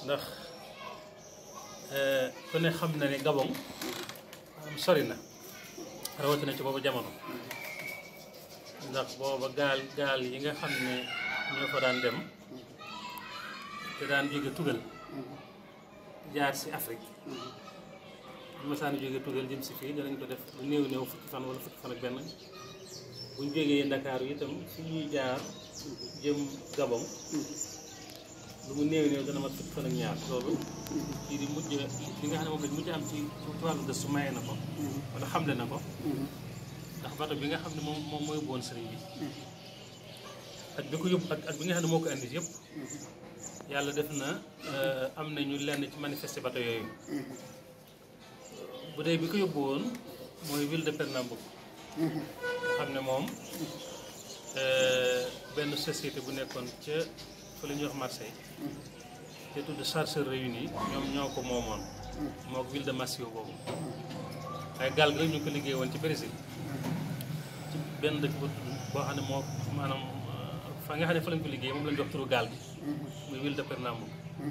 ndax ku ne xam na ne Gabon am sori na rawatina ci boobu jamono ndax booba gaal gaal yi nga xam ne ñoo fa daan dem te daan jóge tugal jaar si Afrique bu ma saan jóge tugal jëm si fii danañ ko def lu néew néew fukki fan wala fukki fan ak benn buñ jógee Ndakaaru itam fi ñuy jaar jëm Gabon lu mu néew néew dana mat fukki fan ak ñaar loolu kii di mujj li nga xam ne moom lañ mujj am ci ci wàllu gëstu maye na ko wala xamle na ko ndax bato bi nga xam ne moom moom mooy boon sëriñ bi ak bi ko yóbbu ak ak bi nga xam ne moo ko indi yëpp yàlla def na am nañu lenn ci manifester bato yooyu bu dee bi ko yóbbu woon mooy ville de Pernambouc nga xam ne moom benn société bu nekkoon ca fa la ñuy wax Marseille te tudd Chargeurs Réunis ñoom ñoo ko moomoon moo ville de Maceo boobu waaye gaal gi rek ñu ngi ko liggéey woon ci Brésil ci benn dëkk ba tudd boo xam ne moo maanaam fa nga xam ne fa lañ ko liggéey moom lañ jox turu gaal gi muy ville de Pernambouc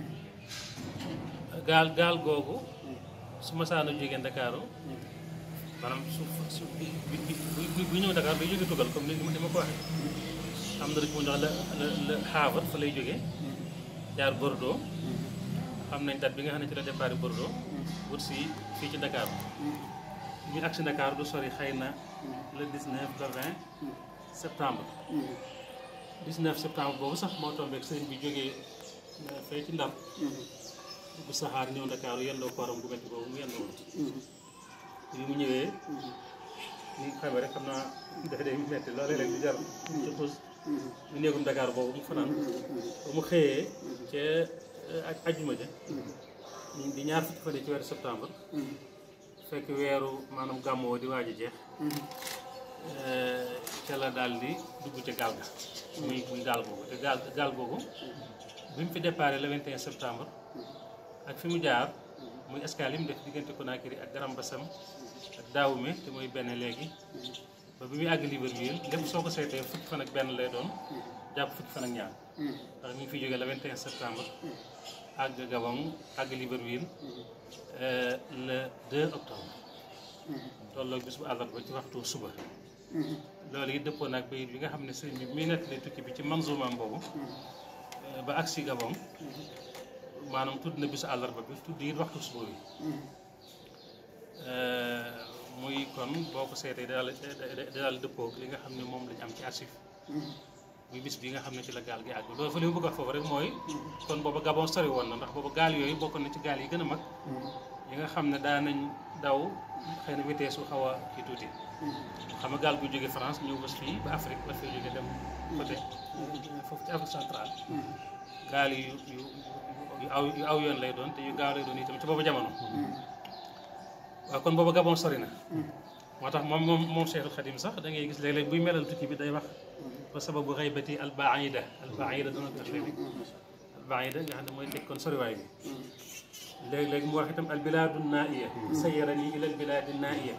gaal gaal googu su ma saana jógee Ndakaaru maanaam su su bi bi bu ñëw Dakar day jóge tugal comme ni ma ko waxee am na rek mu jox la la la Havre fa lay jógee jaar Bordeaux xam nañ date bi nga xam ne ci la départ Bordeaux wut si fii ci Dakar ñu agsi Dakar du sori xëy na le 19 le 20 septembre 19 septembre boobu sax moo tombeek sëriñ bi jógee fee ci Ndar bu saxaar ñëw Dakar yendoo kooram gu metti boobu mu yendoo woon bi mu ñëwee ni xamee rek xam naa dafa day metti loolu rek di jar ci xuus mu néegum Dakar boobu mu fanaan ba mu xëyee ca ak ajjuma ja di ñaar fukki fan ci weeru septembre fekk weeru maanaam gàmmoo di waaj a jeex ca la daal di dugg ca gaal ga muy muy gaal googu te gaal gaal googu bi mu fi déparé le 21 septembre ak fi mu jaar muy escale yi mu def diggante Conakry ak Grand Bassam ak Dahomey te mooy benn léegi ba bi muy àgg Libreville lépp soo ko seetee fukki fan ak benn lay doon jàpp fukki fan ak ñaar ndax mi ngi fiy jógee le 21 septembre àgg Gabon àgg Libreville le 2 octobre tolloog bis bu àllarba ci waxtu suba loolu it dëppoo naag bayit bi nga xam ne sëriñ bi muy nettali tukki bi ci manzumaam boobu ba agsi Gabon maanaam tudd na bisu àllarba bi tudd it waxtu suba bi muy kon boo ko seetee daal daal dëppoo li nga xam ne moom lañ am ci archive muy bis bi nga xam ne ci la gaal gi àgg loolu fa li mu bëgg a foofu rek mooy kon booba Gabon sori woon na ndax booba gaal yooyu bokk na ci gaal yi gën a mag yi nga xam ne daa nañ daw xëy na vitesse su xaw a kii tuuti xam nga gaal gu jóge France ñëw bés fii ba Afrique ba fii jóge dem côté foofu ci Afrique centrale gaal yu yu yu aw yu aw yoon lay doon te yu gaaw lay doon itam ci boobu jamono waaw kon boobu Gabon sori na moo tax moom moom moom Cheikhul Khadim sax da ngay gis léeg-léeg buy melal tukki bi day wax ba sababu xaybati albaida albaida dana ko xewi albaida nga xam ne mooy teg kon soriwaay bi léeg-léeg mu wax itam albiladu naaiya sayarani ila albiladi naaiya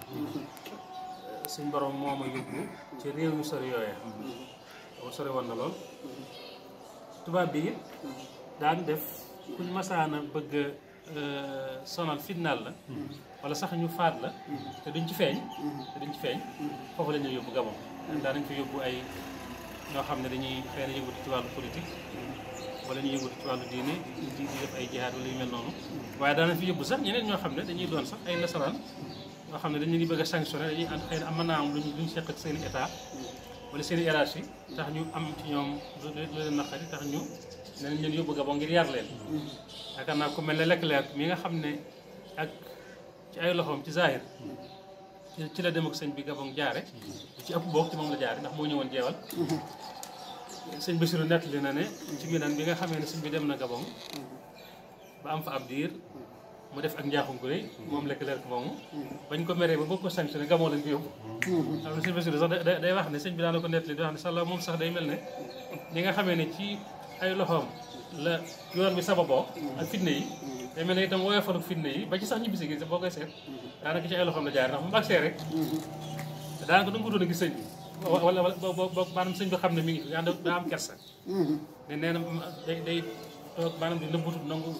suñ borom moo ma yóbbu ci réew yu sori yooya boobu sori woon na lool tubaab bi it daan def kuñ masaana bëgg sonal fitnaal la wala sax ñu faat la te duñ ci feeñ te duñ ci feeñ foofu la ñuy yóbbu Gabon daa nañ fa yóbbu ay ñoo xam ne dañuy xëy na yëngatu ci wàllu politique wala ñu yëngatu ci wàllu diine di di def ay jihaad wala yu mel noonu waaye daanañ fi yóbbu sax ñeneen ñoo xam ne dañuy doon sax ay nasaraan ñoo xam ne dañu ngi bëgg a sanctionné dañuy am xëy na am mën naa am luñ luñ seq ak seen i état wala seen i hiérarchie tax ñu am ci ñoom lu leen naqari tax ñu ne leen yóbbu Gabon ngir yar leen yaakaar naa ku mel ne Leclerc mi nga xam ne ak ci ay loxoom ci zahir ci la dem ak sëñ bi Gabon jaare ci ëpp boog ci moom la jaare ndax moo ñëwoon jeewal sëñ Bassirou nettali na ne ci minan bi nga xamee ne sëñ bi dem na Gabon ba am fa ab diir mu def ak njaaxum gu rëy moom Leclerc moomu bañ ko meree ba bëgg ko sanctionné Gabon lañ ko yóbbu xam ne sëñ Bassirou sax day wax ne sëñ bi daana ko nettali di wax ne sàlla moom sax day mel ne li nga xamee ne ci ay loxoom la yoon bi sababoo ak fitne yi day mel ne itam woyofalu fitne yi ba ci sax ñibbisi gi boo koy seet daanaka ci ay loxoom la jaar ndax mu agsee rek daanaka du nga ko doon a gis sëñ bi wala wala boo maanaam sëñ bi xam ne mi ngi fi daa am kersa ne nee na day day toog maanaam di nëbbutu nangu